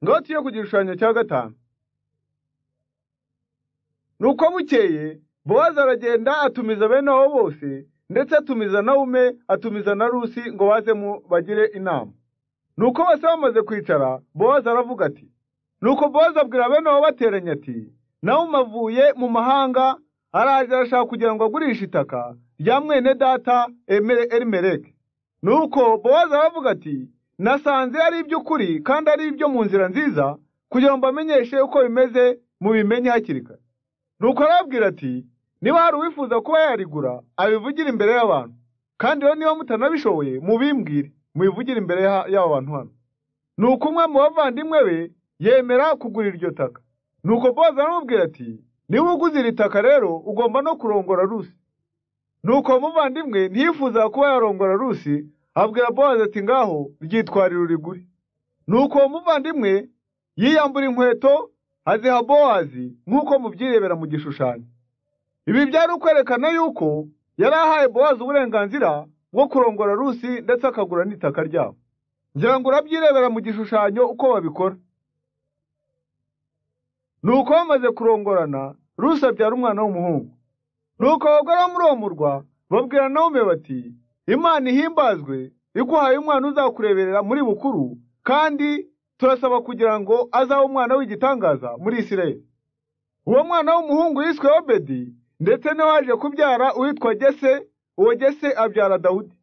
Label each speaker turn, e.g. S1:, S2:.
S1: Noti yo ku gishushanyo cya gatanu nuko bukeye bowazi aragenda atumiza bene abo bose ndetse atumiza na ume atumiza na rusi ngo baze mu bagire inama nuko bose bamaze kwicara bowazi aravuga ati nuko bowazi abwira bene abo bateranye ati nawe umavuye mu mahanga araje arashaka kugira ngo agurishe itaka rya mwene data emere erimereke nuko bowazi aravuga ati nasanze ari iby'ukuri kandi ari ibyo mu nzira nziza kugira ngo mbamenyeshe uko bimeze mubimenye hakiri kare nuko arababwira ati niba hari uwifuza kuba yarigura abivugire imbere y'abantu kandi rero niba mutanabishoboye mubimbwire mubivugire imbere y'aba bantu hano nuko umwe mu bavandimwe be yemera kugura iryo taka nuko boza aramubwira ati niba uguze iri taka rero ugomba no kurongora rusi nuko umuvandimwe ntiyifuza kuba yarongora rusi abwira bowazi ati ngaho ryitwarire urigure nuko uwo muvandimwe yiyambura inkweto aziha bowazi nk'uko mubyirebera mu gishushanyo ibi byari ukwerekana yuko yari ahaye bowazi uburenganzira bwo kurongora rusi ndetse akagura n'itaka ryabo ngira ngo urabyirebera mu gishushanyo uko babikora nuko bamaze kurongorana rusi abyara umwana w'umuhungu nuko abagore bamuromurwa babwira nawe bati imana ihimbazwe iguhaye umwana uzakureberera muri bukuru kandi turasaba kugira ngo azabe umwana w'igitangaza muri isirayeli uwo mwana w'umuhungu yiswe obedi ndetse n'uwaje kubyara uwitwa gese uwo gese abyara dawudi